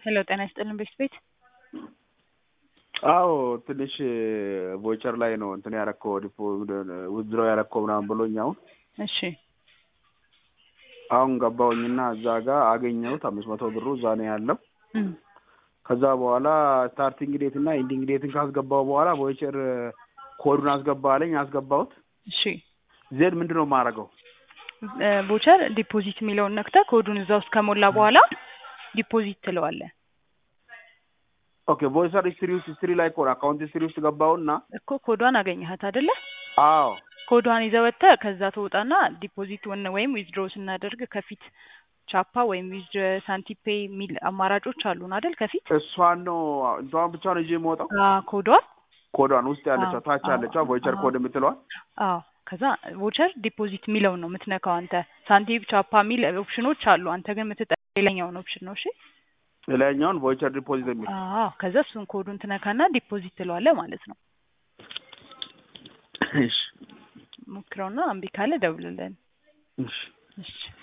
ሄሎ ጤና ይስጥልን ቤት ቤት አዎ ትንሽ ቮቸር ላይ ነው እንትን ያረከው ዲፖ ውዝድሮ ያረከው ምናምን ብሎኝ አሁን እሺ አሁን ገባሁኝና እዛ ጋር አገኘሁት አምስት መቶ ብሩ እዛ ነው ያለው። እም፣ ከዛ በኋላ ስታርቲንግ ዴት እና ኢንዲንግ ዴትን ካስገባው በኋላ ቮቸር ኮዱን አስገባ አለኝ። አስገባሁት። እሺ ዜድ ምንድን ነው የማደርገው? ቦቸር ዲፖዚት የሚለውን ነክተህ ኮዱን እዛ ውስጥ ከሞላ በኋላ ዲፖዚት ትለዋለህ ኦኬ ቮቸር ሂስትሪ ውስጥ ሂስትሪ ላይ ኮድ አካውንት ሂስትሪ ውስጥ ገባሁና እኮ ኮዷን አገኘሃት አይደለ? አዎ ኮዷን ይዘህ ወጥተህ ከዛ ትወጣና ዲፖዚት ወን ወይም ዊዝድሮ ስናደርግ ከፊት ቻፓ ወይም ዊዝ ሳንቲፔ የሚል አማራጮች አሉን አይደል? ከፊት እሷን ነው እንትኗን ብቻ ነው ይዤ የምወጣው። አ ኮዷን ኮዷን ውስጥ ያለችው አዎ፣ ታች አዎ፣ ያለችው ቮቸር አዎ። ኮድ የምትለዋል አዎ ከዛ ቮቸር ዲፖዚት የሚለውን ነው የምትነካው አንተ። ሳንቲም ቻፓ የሚል ኦፕሽኖች አሉ። አንተ ግን የምትጠቀመው ሌላኛውን ኦፕሽን ነው። እሺ ሌላኛውን ቮቸር ዲፖዚት የሚል አዎ ከዛ እሱን ኮዱን ትነካና ዲፖዚት ትለዋለህ ማለት ነው። እሺ ሞክረውና እምቢ ካለ ደውልልን። እሺ እሺ